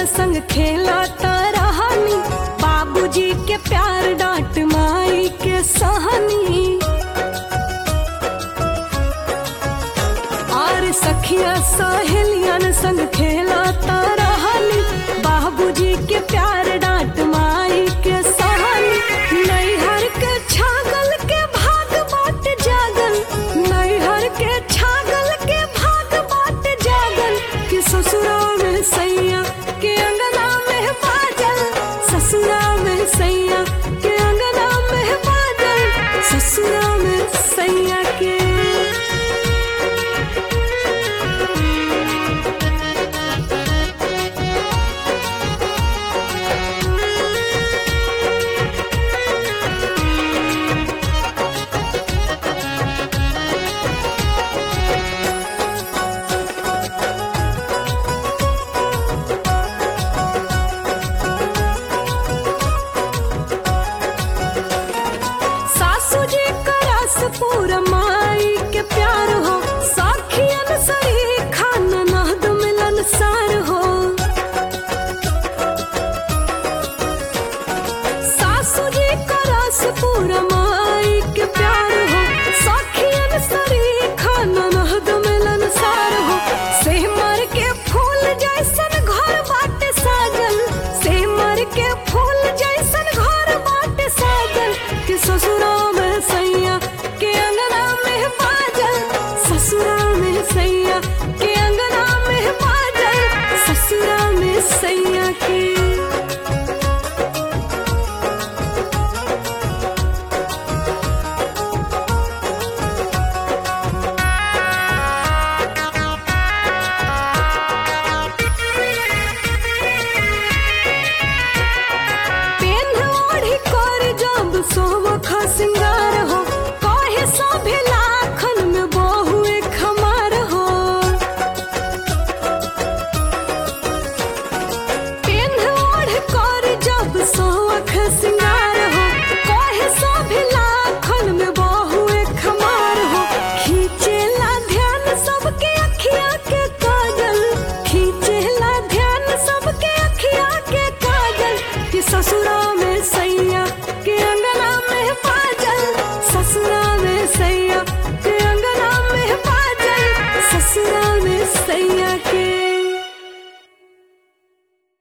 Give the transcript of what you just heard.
संग खेला रहनी बाबूजी के प्यार डांट माई के सहनी और सखिया सहेलियन संग खेला रहनी बाबूजी के प्यार डांट माई के सहनी नैहर के छागल के भाग बाट जागल नैहर के छागल के भाग बाट जागल कि ससुरा में सैया के अंगना में बाजल ससुरा में सैया के अंगना में बाजल ससुरा में सैया के सासू जी का रस पूरा माई के प्यार हो साखियन सही खान नहद मिलन सार हो सासू जी का रस पूरा माई के प्यार हो साखियन सही खान नहद मिलन सार हो सेमर के फूल जैसन घर बाटे साजल सेमर के फूल जैसन घर बाटे साजल कि ससुरा में सैया के अंगना में बाजल ससुरा में सैया के अंगना में बाजल ससुरा में सैया के पेन ओढ़ी कर जब सोवख सिंगार हो कहे सभे लाखन में बहुए खमार हो पेन ओढ़ कर जब सोवख सिंगार हो कहे सभे लाखन में बहुए खमार हो खींचेला ध्यान सबके अखिया के काजल खींचेला ध्यान सबके अखिया के काजल कि ससुरा में सैया के अंगना में बाजल ससुरा में सैया के अंगना में बाजल ससुरा में सैया के